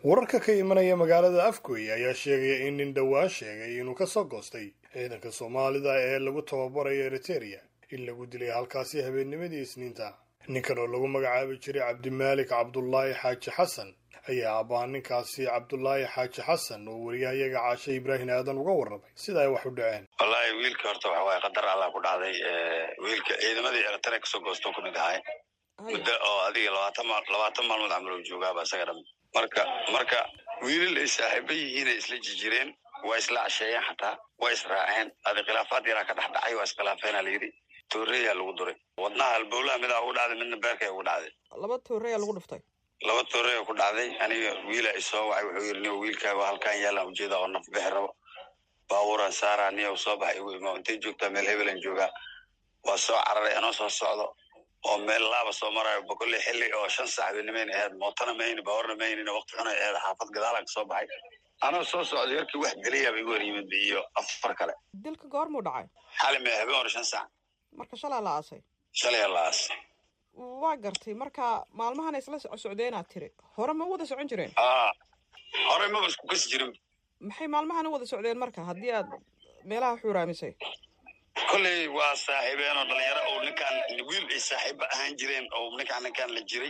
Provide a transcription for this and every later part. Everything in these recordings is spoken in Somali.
wararka ka imanaya magaalada afgoy ayaa sheegaya in nin dhowaan sheegay inuu ka soo goostay ciidanka soomaalida ee lagu tababarayo eriteria in lagu dilay halkaasi habeennimadii isniinta ninkan oo lagu magacaabi jiray cabdimaalik cabdulaahi xaaji xasan ayaa abbaa ninkaasi cabdulaahi xaaji xasan oo wariyahayaga caashe ibraahim aadan uga warramay sida ay wax u dhaceen wallaahi wiilka horta waxa waaye qadar allah ku dhacday wiilka ciidamadii eritrea kasoo goostoo kamid ahay muddo oo adiga labaatan maal labaatan maalmood camal oo joogaaba isaga dham marka marka wiilal ay saaxiiba yihiinay isla jijireen waa isla casheeyeen xataa waa israaceen adi khilaafaad yaraa ka dhex dhacay waa iskhilaafeena layidhi tooreyaa lagu duray wadnaha halbowlaha midaa ugu dhacday midna beerka ugu dhacday laba tooreyaa lagu dhuftay laba tooreya ku dhacday aniga wiila isoo wacay wuxuu yidhi niyo wiilkaaga halkaan yaalaan ujeeda oo naf bixi rabo baabuuraan saaraa niyo soo baxay igu imaa intay joogtaa meel hebelan joogaa waa soo cararay anoo soo socdo oo meel laaba soo marayo bokolle xilli oo shan saac benimayn ahayd mootana mayni baawarna maynina waqti xunay ahayd xaafad gadaalaan kasoo baxay anoo soo socday yarkii wax geliyaaba igu hor yimid iyo afar kale dilka goormuu dhacay xali mee habeen hore shan saac marka shalaa la aasay shalaya laas waa gartay marka maalmahan isla socdeenaad tiri hore ma wada socon jireen aa horey maba isku kasi jirin maxay maalmahan u wada socdeen marka haddii aad meelaha xuuraamisay kolley waa saaxiibeen oo dhalinyaro oo ninkaan wiil ay saaxiiba ahaan jireen oo ninkaan ninkaan la jiray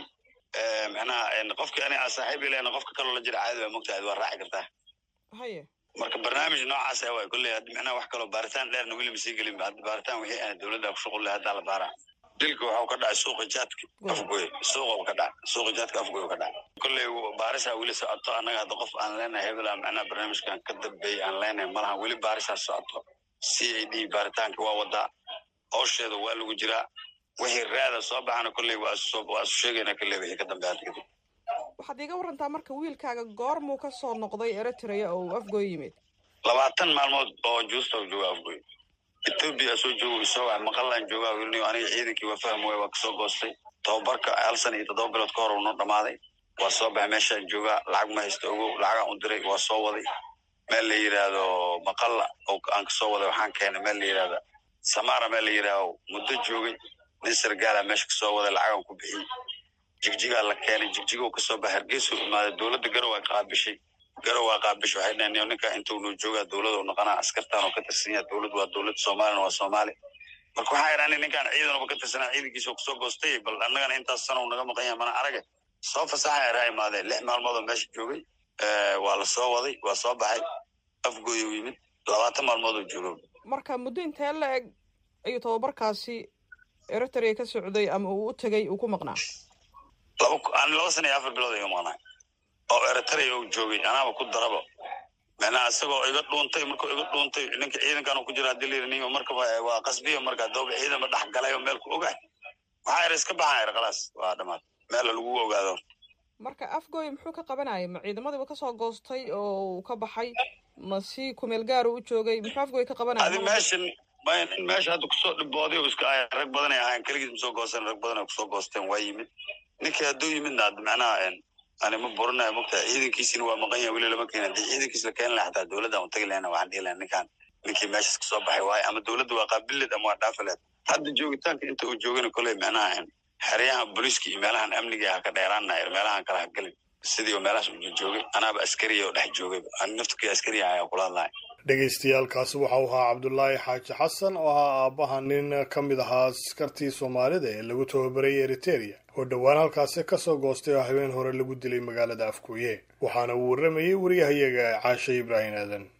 macnaha qofki ani aa saaxiib ilen qofka kaloo la jira caadi baa mogtahay waa raaci kartaa haye marka barnaamij noocaas ah waay kolley haddi macnaha wax kaloo baaritaan dheerna weli ma sii gelin hadda baaritaan wixii aan dowladda ku shuqul leh haddaa la baaraa dilka waxau ka dhacay suuqa jaadka afgoy suuqa ka dhacay suuqa jaadka afgoy ka dhacay kolley baarisaa weli socoto annaga hadda qof aan leenahay hebel macnaha barnaamijkan ka dambeeyay aan leenahay malaha weli baarisaa socoto c a d baaritaanka waa wadaa howsheeda waa lagu jiraa wixii raada soo baxana kolley waa isu sheegayna kolley wixii ka dambe hadda kadib waxaad iiga warantaa marka wiilkaaga goormuu ka soo noqday eritrea oo uu afgoy yimid labaatan maalmood oo juusta u jooga afgoy etoobiya soo joogo isoo waxa maqallaan joogaa wilniyo aniga ciidankii waa faham waay waa kasoo goostay tababarka hal sana iyo toddoba bilood ka hor uu noo dhamaaday waa soo baxay meeshaan joogaa lacag ma haysta ogow lacagaan u diray waa soo waday meel la yidhaahdo maqalla oo aan kasoo waday waxaan keenay meel la yidhahda samaara meel la yidhaahdo muddo joogay nin sargaala meesha kasoo waday lacagaan ku bixiyey jigjigaa la keenay jigjigo kasoo baxa hargeysuu imaaday dowladda garow aa qaabishay garow aa qaabishay waxay dhaheen ninka intuu noo joogaa dowlad oo noqonaa askartaan oo ka tirsan yaha dowlad waa dowlad soomaalina waa soomaali marka waxaa idhaani ninkaan ciidanuba ka tirsanaa ciidankiisa oo kasoo goostay bal annagana intaas sana uu naga maqan yahay mana arage soo fasaxa eraa imaadeen lix maalmood oo meesha joogay waa la soo waday waa soo baxay afgooy u yimid labaatan maalmood oo joogo marka muddo intee la eg ayuu tababarkaasi eritrea ka socday ama uu u tegay uu ku maqnaa laba ani laba sana iyo afar bilood iga maqnaa oo eritrea u joogay anaaba ku daraba macnaha isagoo iga dhuuntay markuu iga dhuuntay ninka ciidankan uu ku jira hadii layidhi ninka markaba waa qasbiya marka dooba ciidanba dhex galay oo meel ku ogahay waxaa yar iska baxan yar khalaas waa dhamaad meel lagu ogaado marka afgooy muxuu ka qabanayay ma ciidamadiiba kasoo goostay oo uu ka baxay ma si kumeel gaaru u joogay muxuu afgooy ka qabanaya adi meeshan in meesha hadda kusoo dhibooday oo iska ay rag badanay ahayn keligiis ma soo goosteen rag badan ay kusoo goosteen waa yimid ninkii hadduu yimidna hadda macnaha ani ma burinayo mogtahay ciidankiisina waa maqan yahay weli lama keena hadii ciidankiis la keeni laha xataa dowladda aan utagi lahayna waxaan dhihi lahay ninkaan ninkii meeshas kasoo baxay waayo ama dowladda waa qaabileed ama waa dhaafileed hadda joogitaanka inta uu joogana koley macnaha xeryahan booliiska iyo meelahan amniga ha ka dheeraana meelahan kala ha gelin sidii meelahaas u joogay anaaba askariya oo dhex joogay ani naftkii askariya ayaa kula hadlahay dhegaystayaaalkaasi waxa uu ahaa cabdulaahi xaaji xasan oo ahaa aabbaha nin ka mid ahaa askartii soomaalida ee lagu tababarayay eriteria oo dhowaan halkaasi kasoo goostay oo habeen hore lagu dilay magaalada afkuuye waxaana uu warramayey wariyahayaga caashe ibraahim aadan